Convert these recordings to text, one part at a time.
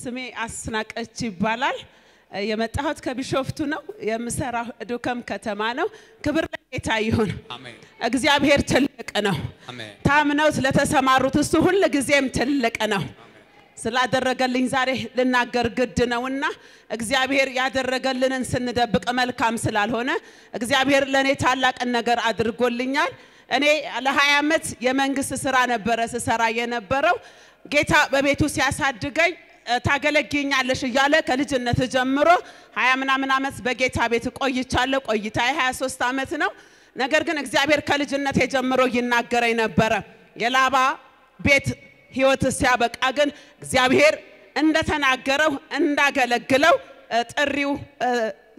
ስሜ አስናቀች ይባላል። የመጣሁት ከቢሾፍቱ ነው። የምሰራው ዱከም ከተማ ነው። ክብር ለጌታ ይሁን። አሜን እግዚአብሔር ትልቅ ነው። አሜን ታምነው ስለተሰማሩት እሱ ሁል ጊዜም ትልቅ ነው። ስላደረገልኝ ዛሬ ልናገር ግድ ነውና እግዚአብሔር ያደረገልንን ስንደብቅ መልካም ስላልሆነ እግዚአብሔር ለእኔ ታላቅን ነገር አድርጎልኛል። እኔ ለ20 ዓመት የመንግስት ስራ ነበረ ስሰራ የነበረው ጌታ በቤቱ ሲያሳድገኝ እ፣ ታገለግኛለሽ እያለ ከልጅነት ጀምሮ ሀያ ምናምን ዓመት በጌታ ቤት ቆይቻለሁ። ቆይታ 23 ዓመት ነው። ነገር ግን እግዚአብሔር ከልጅነት ጀምሮ ይናገረኝ ነበረ። የላባ ቤት ህይወት ሲያበቃ ግን እግዚአብሔር እንደተናገረው እንዳገለግለው እ፣ ጥሪው እ፣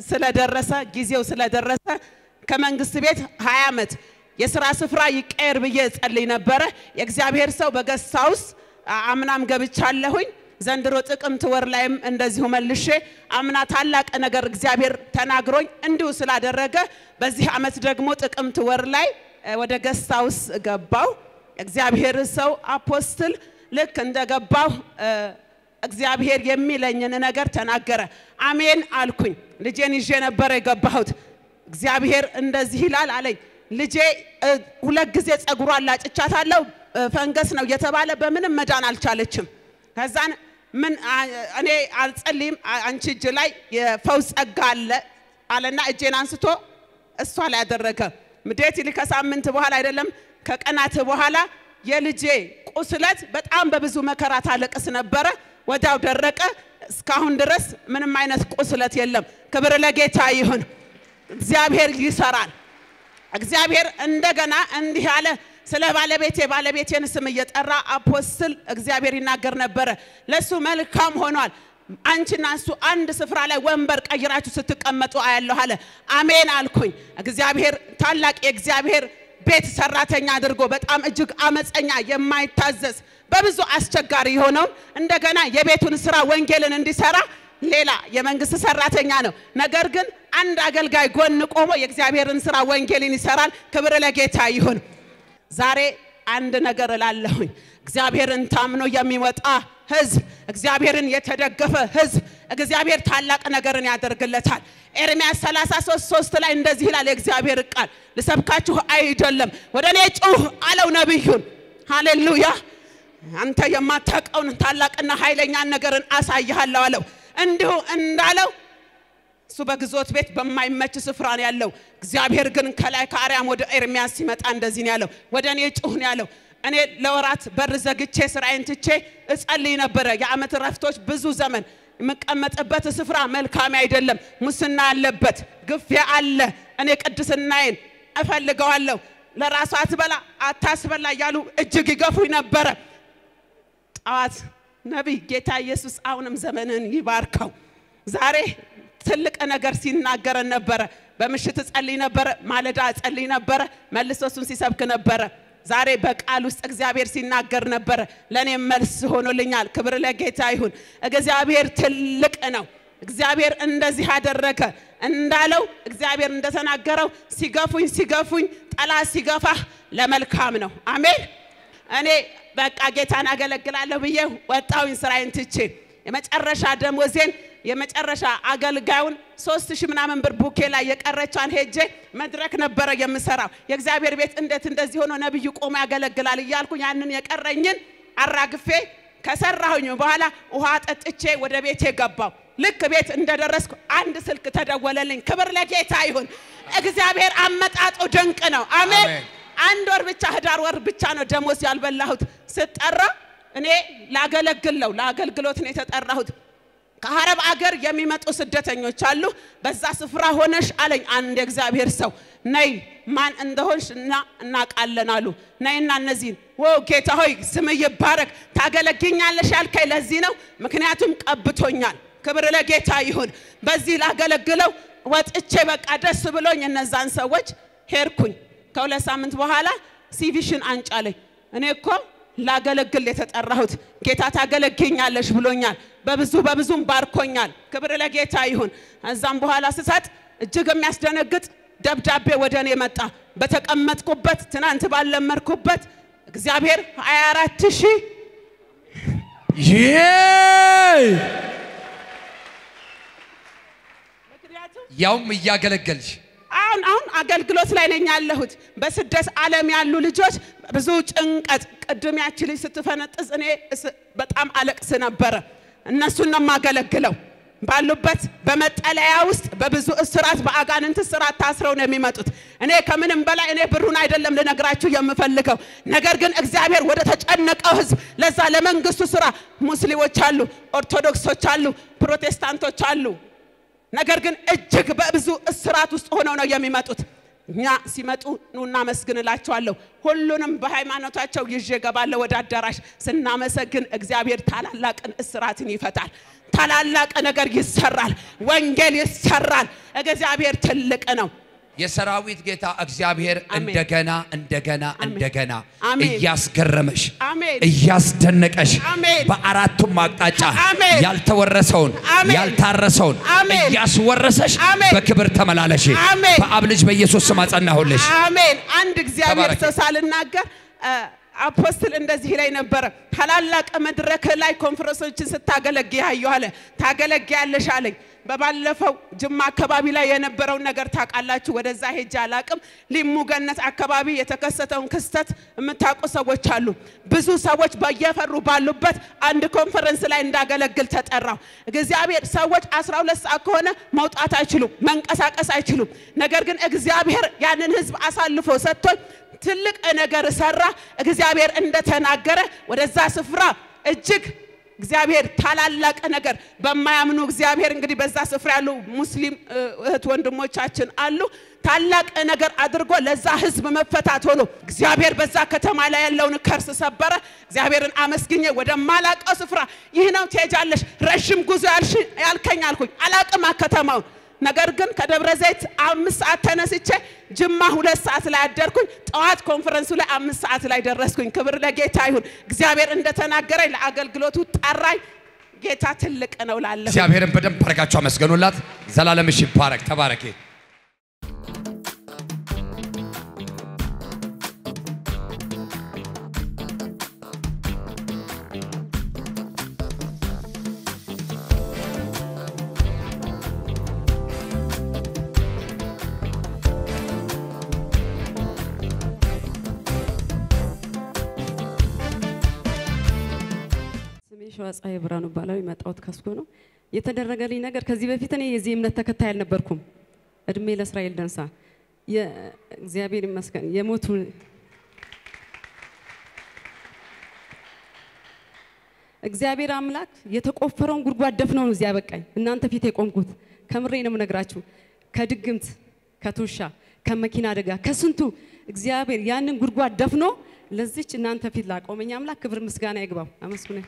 ስለደረሰ ጊዜው ስለደረሰ ከመንግስት ቤት 20 ዓመት የስራ ስፍራ ይቀየር ብዬ ጸልይ ነበረ። የእግዚአብሔር ሰው በገስት ሃውስ አምናም ገብቻለሁኝ። ዘንድሮ ጥቅምት ወር ላይም እንደዚሁ መልሼ አምና ታላቅ ነገር እግዚአብሔር ተናግሮኝ እንዲሁ ስላደረገ በዚህ ዓመት ደግሞ ጥቅምት ወር ላይ እ፣ ወደ ገስት ሃውስ ገባው። እግዚአብሔር ሰው አፖስትል ልክ እንደገባው እ፣ እግዚአብሔር የሚለኝን ነገር ተናገረ። አሜን አልኩኝ። ልጄን ይዤ ነበረ የገባሁት። እግዚአብሔር እንደዚህ ይላል አለኝ። ልጄ እ፣ ሁለት ጊዜ ጸጉሯን ላጭቻታለሁ እ፣ ፈንገስ ነው እየተባለ በምንም መዳን አልቻለችም። ከዛን ምን አ- እኔ አልጸልይም አ- አንቺ እጅ ላይ የፈውስ ጸጋ አለ አለና እጄን አንስቶ እሷ ላይ ያደረገ ምዴት ይል ከሳምንት በኋላ አይደለም ከቀናት በኋላ የልጄ ቁስለት በጣም በብዙ መከራ ታለቅስ ነበረ። ወዲያው ደረቀ። እስካሁን ድረስ ምንም አይነት ቁስለት የለም። ክብር ለጌታ ይሁን። እግዚአብሔር ይሰራል። እግዚአብሔር እንደገና እንዲህ አለ። ስለ ባለቤቴ ባለቤቴን ስም እየጠራ አፖስትል እግዚአብሔር ይናገር ነበረ። ለሱ መልካም ሆኗል። አንቺና እሱ አንድ ስፍራ ላይ ወንበር ቀይራችሁ ስትቀመጡ አያለሁ አለ። አሜን አልኩኝ። እግዚአብሔር ታላቅ የእግዚአብሔር ቤት ሰራተኛ አድርጎ በጣም እጅግ አመፀኛ የማይታዘዝ በብዙ አስቸጋሪ የሆነውን እንደገና የቤቱን ስራ ወንጌልን እንዲሰራ ሌላ የመንግስት ሰራተኛ ነው። ነገር ግን አንድ አገልጋይ ጎን ቆሞ የእግዚአብሔርን ስራ ወንጌልን ይሰራል። ክብር ለጌታ ይሁን። ዛሬ አንድ ነገር እላለሁኝ። እግዚአብሔርን ታምኖ የሚወጣ ህዝብ፣ እግዚአብሔርን የተደገፈ ህዝብ እግዚአብሔር ታላቅ ነገርን ያደርግለታል። ኤርምያስ 33 3 ላይ እንደዚህ ይላል የእግዚአብሔር ቃል፣ ልሰብካችሁ አይደለም ወደ እኔ ጩህ አለው ነቢዩን። ሃሌሉያ አንተ የማታውቀውን ታላቅና ኃይለኛን ነገርን አሳይሃለሁ አለው። እንዲሁ እንዳለው እሱ በግዞት ቤት በማይመች ስፍራ ነው ያለው። እግዚአብሔር ግን ከላይ ከአርያም ወደ ኤርሚያስ ሲመጣ እንደዚህ ነው ያለው፣ ወደ እኔ ጩህ ነው ያለው። እኔ ለወራት በር ዘግቼ ስራዬን ትቼ እጸልይ ነበረ። የዓመት ረፍቶች ብዙ ዘመን የምቀመጥበት ስፍራ መልካም አይደለም። ሙስና አለበት፣ ግፊያ አለ። እኔ ቅድስናዬን እፈልገዋለሁ። ለራሱ አትበላ አታስበላ እያሉ እጅግ ይገፉኝ ነበረ። ጠዋት ነቢይ ጌታ ኢየሱስ አሁንም ዘመንን ይባርከው። ዛሬ ትልቅ ነገር ሲናገረን ነበረ። በምሽት እጸልይ ነበረ፣ ማለዳ እጸልይ ነበረ፣ መልሶ እሱን ሲሰብክ ነበረ። ዛሬ በቃል ውስጥ እግዚአብሔር ሲናገር ነበረ። ለእኔም መልስ ሆኖልኛል። ክብር ለጌታ ይሁን። እግዚአብሔር ትልቅ ነው። እግዚአብሔር እንደዚህ አደረገ እንዳለው እግዚአብሔር እንደተናገረው ሲገፉኝ ሲገፉኝ ጠላት ሲገፋህ ለመልካም ነው። አሜን። እኔ በቃ ጌታን አገለግላለሁ ብዬ ወጣሁኝ ስራዬን ትቼ የመጨረሻ ደሞዜን የመጨረሻ አገልጋዩን ሶስት ሺህ ምናምን ብር ቡኬ ላይ የቀረቿን ሄጄ መድረክ ነበረ የምሰራው። የእግዚአብሔር ቤት እንዴት እንደዚህ ሆኖ ነብዩ ቆሞ ያገለግላል እያልኩኝ ያንን የቀረኝን አራግፌ ከሰራሁኝ በኋላ ውሃ ጠጥቼ ወደ ቤቴ ገባው። ልክ ቤት እንደደረስኩ አንድ ስልክ ተደወለልኝ። ክብር ለጌታ ይሁን። እግዚአብሔር አመጣጡ ድንቅ ነው። አሜን። አሜን። አንድ ወር ብቻ ህዳር ወር ብቻ ነው ደሞዝ ያልበላሁት። ስጠራ እኔ ላገለግል ነው ለአገልግሎት ነው የተጠራሁት። ከአረብ አገር የሚመጡ ስደተኞች አሉ። በዛ ስፍራ ሆነሽ አለኝ አንድ የእግዚአብሔር ሰው ነይ፣ ማን እንደሆንሽ እና እናውቃለን አሉ። ነይና እነዚህን ወ ጌታ ሆይ ስም ይባረክ። ታገለግኛለሽ ያልከኝ ለዚህ ነው፣ ምክንያቱም ቀብቶኛል። ክብር ለጌታ ይሁን። በዚህ ላገለግለው ወጥቼ በቃ ደስ ብሎኝ እነዛን ሰዎች ሄድኩኝ። ከሁለት ሳምንት በኋላ ሲቪሽን አንጫለኝ። እኔ እኮ ላገለግል የተጠራሁት ጌታ ታገለግኛለሽ ብሎኛል። በብዙ በብዙም ባርኮኛል። ክብር ለጌታ ይሁን። እዛም በኋላ ስሰጥ እጅግ የሚያስደነግጥ ደብዳቤ ወደ እኔ መጣ። በተቀመጥኩበት ትናንት ባለመርኩበት እግዚአብሔር 24 ሺህ ይሄ ምክንያቱም ያውም እያገለገልሽ አሁን አሁን አገልግሎት ላይ ነኝ ያለሁት። በስደት ዓለም ያሉ ልጆች ብዙ ጭንቀት፣ ቅድም ያቺ ልጅ ስትፈነጥዝ እኔ እስ- በጣም አለቅስ ነበረ። እነሱን ነው የማገለግለው። ባሉበት በመጠለያ ውስጥ በብዙ እስራት በአጋንንት እስራት ታስረው ነው የሚመጡት። እኔ ከምንም በላይ እኔ ብሩን አይደለም ልነግራችሁ የምፈልገው፣ ነገር ግን እግዚአብሔር ወደ ተጨነቀው ሕዝብ ለዛ ለመንግስቱ ስራ ሙስሊሞች አሉ፣ ኦርቶዶክሶች አሉ፣ ፕሮቴስታንቶች አሉ ነገር ግን እጅግ በብዙ እስራት ውስጥ ሆነው ነው የሚመጡት። እኛ ሲመጡ ኑ እናመስግንላቸዋለሁ። ሁሉንም በሃይማኖታቸው ይዤ እገባለሁ ወደ አዳራሽ። ስናመሰግን እግዚአብሔር ታላላቅን እስራትን ይፈታል። ታላላቅ ነገር ይሰራል። ወንጌል ይሰራል። እግዚአብሔር ትልቅ ነው። የሰራዊት ጌታ እግዚአብሔር አሜን። እንደገና እንደገና እንደገና አሜን። እያስገረመሽ አሜን። እያስደነቀሽ አሜን። በአራቱም አቅጣጫ አሜን። ያልተወረሰውን አሜን። ያልታረሰውን አሜን። እያስወረሰሽ አሜን። በክብር ተመላለሽ። አሜን። በአብ ልጅ በኢየሱስ ስም አጸናሁልሽ። አሜን። አንድ እግዚአብሔር ተባረክ። ሰው ሳልናገር አ፣ አፖስትል እንደዚህ ላይ ነበረ። ታላላቅ መድረክ ላይ ኮንፈረንሶችን ስታገለግይ ያየሁ አለ። ታገለግያለሽ አለኝ። በባለፈው ጅማ አካባቢ ላይ የነበረውን ነገር ታውቃላችሁ። ወደዛ ሄጄ አላቅም። ሊሙ ገነት አካባቢ የተከሰተውን ክስተት የምታውቁ ሰዎች አሉ። ብዙ ሰዎች በየፈሩ ባሉበት አንድ ኮንፈረንስ ላይ እንዳገለግል ተጠራው። እግዚአብሔር ሰዎች 12 ሰዓት ከሆነ መውጣት አይችሉም፣ መንቀሳቀስ አይችሉም። ነገር ግን እግዚአብሔር ያንን ህዝብ አሳልፎ ሰጥቶኝ ትልቅ ነገር ሰራ። እግዚአብሔር እንደተናገረ ወደዛ ስፍራ እጅግ እግዚአብሔር ታላላቅ ነገር በማያምኑ እግዚአብሔር እንግዲህ በዛ ስፍራ ያሉ ሙስሊም እ፣ እህት ወንድሞቻችን አሉ። ታላቅ ነገር አድርጎ ለዛ ህዝብ መፈታት ሆኖ እግዚአብሔር በዛ ከተማ ላይ ያለውን ከርስ ሰበረ። እግዚአብሔርን አመስግኜ ወደ ማላቀው ስፍራ ይህ ነው ትሄጃለሽ፣ ረዥም ጉዞ ያልሽ- ያልከኝ አልኩኝ። አላቅማ ከተማውን ነገር ግን ከደብረ ዘይት አምስት ሰዓት ተነስቼ ጅማ ሁለት ሰዓት ላይ አደርኩኝ። ጠዋት ኮንፈረንሱ ላይ አምስት ሰዓት ላይ ደረስኩኝ። ክብር ለጌታ ይሁን። እግዚአብሔር እንደተናገረኝ ለአገልግሎቱ ጠራኝ። ጌታ ትልቅ ነው ላለሁ እግዚአብሔርን በደንብ አድርጋችሁ አመስገኑላት። ዘላለምሽ ይባረክ። ተባረኪ። ስሜ ሸዋ ፀሐይ ብርሃኑ እባላለሁ። የመጣሁት ከስኮ ነው። የተደረገልኝ ነገር ከዚህ በፊት እኔ የዚህ እምነት ተከታይ አልነበርኩም። እድሜ ለእስራኤል ደንሳ እግዚአብሔር ይመስገን የሞቱ እግዚአብሔር አምላክ የተቆፈረውን ጉድጓድ ደፍነው ነው እዚያ ያበቃኝ። እናንተ ፊት የቆምኩት ከምሬ ነው የምነግራችሁ። ከድግምት፣ ከቱሻ፣ ከመኪና አደጋ፣ ከስንቱ እግዚአብሔር ያንን ጉድጓድ ደፍኖ ለዚች እናንተ ፊት ላቆመኝ አምላክ ክብር ምስጋና ይግባው። አመስግነ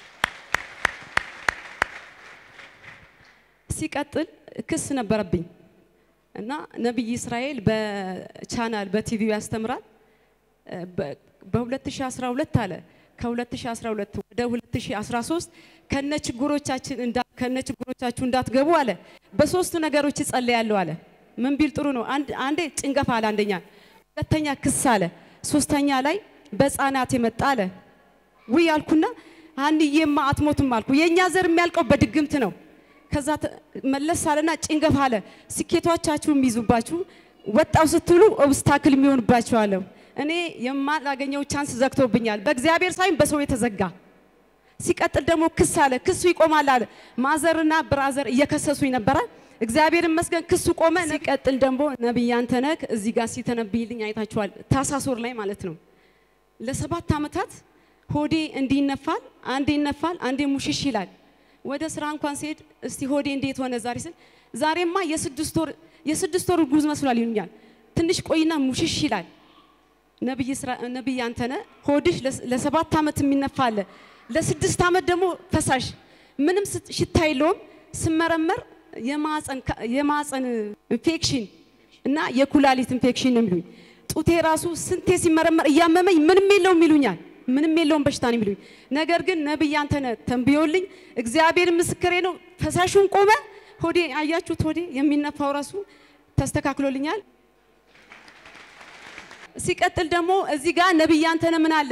ሲቀጥል ክስ ነበረብኝ እና ነቢይ እስራኤል በቻናል በቲቪው ያስተምራል። በ- በ2012 አለ ከ2012 ወደ 2013 ከነ ችግሮቻችን እንዳ ከነ ችግሮቻችሁ እንዳትገቡ አለ። በሶስት ነገሮች እጸልያለሁ አለ። ምን ቢል ጥሩ ነው? አንድ አንዴ ጭንገፋ አለ፣ አንደኛ፣ ሁለተኛ ክስ አለ፣ ሶስተኛ ላይ በህፃናት የመጣ አለ። ውይ አልኩና አንዬማ አትሞትም አልኩ። የእኛ ዘር የሚያልቀው በድግምት ነው። ከዛ ተ- መለስ አለና ጭንገፋ አለ። ስኬቶቻችሁ የሚይዙባችሁ ወጣው ስትሉ ኦብስታክል የሚሆንባችሁ አለው። እኔ የማላገኘው ቻንስ ዘግቶብኛል። በእግዚአብሔር ሳይሆን በሰው የተዘጋ ሲቀጥል ደግሞ ክስ አለ። ክሱ ይቆማል አለ። ማዘርና ብራዘር እየከሰሱኝ ነበራል። እግዚአብሔር ይመስገን ክሱ ቆመ። ሲቀጥል ደግሞ ነቢይ አንተነህ እዚህ ጋር ሲተነብይልኝ አይታችኋል። ታህሳስ ወር ላይ ማለት ነው። ለሰባት ዓመታት ሆዴ እንዲህ ይነፋል፣ አንዴ ይነፋል፣ አንዴ ሙሽሽ ይላል። ወደ ስራ እንኳን ሲሄድ እስቲ ሆዴ እንዴት ሆነ ዛሬ ስል ዛሬማ የስድስት ወር የስድስት ወር ጉዝ መስሏል ይሉኛል። ትንሽ ቆይና ሙሽሽ ይላል። ነብይ ስራ ነብይ አንተነህ ሆድሽ ለስ- ለሰባት ዓመት የሚነፋ አለ። ለስድስት ዓመት ደግሞ ፈሳሽ ምንም ስት- ሽታ የለውም። ስመረመር የማፀን የማፀን ኢንፌክሽን እና የኩላሊት ኢንፌክሽን ነው የሚሉኝ። ጡቴ ራሱ ስንቴ ሲመረመር እያመመኝ ምንም የለውም ይሉኛል። ምንም የለውም በሽታ ነው የሚሉኝ። ነገር ግን ነብይ አንተነህ ተንብዮልኝ እግዚአብሔር ምስክሬ ነው። ፈሳሹን ቆመ። ሆዴ አያችሁት፣ ሆዴ የሚነፋው ራሱ ተስተካክሎልኛል። ሲቀጥል ደግሞ እዚህ ጋር ነብይ አንተነህ ምን አለ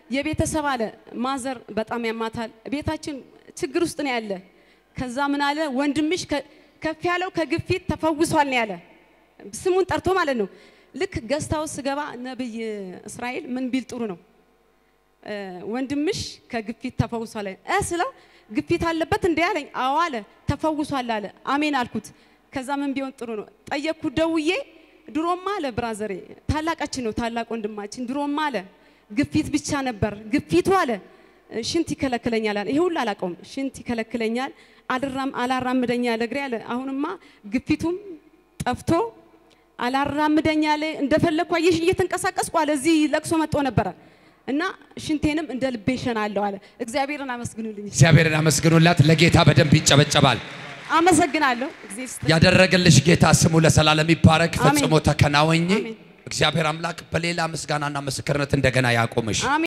የቤተሰብ አለ ማዘር በጣም ያማታል። ቤታችን ችግር ውስጥ ነው ያለ። ከዛ ምን አለ ወንድምሽ ከ- ከፍ ያለው ከግፊት ተፈውሷል ነው ያለ። ስሙን ጠርቶ ማለት ነው። ልክ ገዝታው ስገባ ነብይ እስራኤል ምን ቢል ጥሩ ነው እ፣ ወንድምሽ ከግፊት ተፈውሷል እ ስለው ግፊት አለበት እንዴ አለኝ። አዎ አለ። ተፈውሷል አለ። አሜን አልኩት። ከዛ ምን ቢሆን ጥሩ ነው ጠየቅኩት ደውዬ። ድሮማ አለ ብራዘሬ ታላቃችን ነው ታላቅ ወንድማችን ድሮማ አለ ግፊት ብቻ ነበር ግፊቱ አለ ሽንት ይከለክለኛል አለ። ይሄ ሁሉ አላውቀውም። ሽንት ይከለክለኛል አልራም አላራምደኛ አለ እግሬ አለ። አሁንማ ግፊቱም ጠፍቶ አላራምደኛ አለ። እንደፈለግኩ አየሽ እየተንቀሳቀስኩ አለ። እዚህ ለቅሶ መጥቶ ነበረ እና ሽንቴንም እንደ ልቤ እሸናለሁ አለ። እግዚአብሔርን አመስግኑልኝ። እግዚአብሔርን አመስግኑላት። ለጌታ በደንብ ይጨበጨባል። አመሰግናለሁ። እግዚአብሔር ይስጥ- ያደረገልሽ ጌታ ስሙ ለዘላለም ይባረክ። አሜን። ፈጽሞ ተከናወኝ። አሜን። እግዚአብሔር አምላክ በሌላ ምስጋናና ምስክርነት እንደገና ያቆምሽ። አሜን።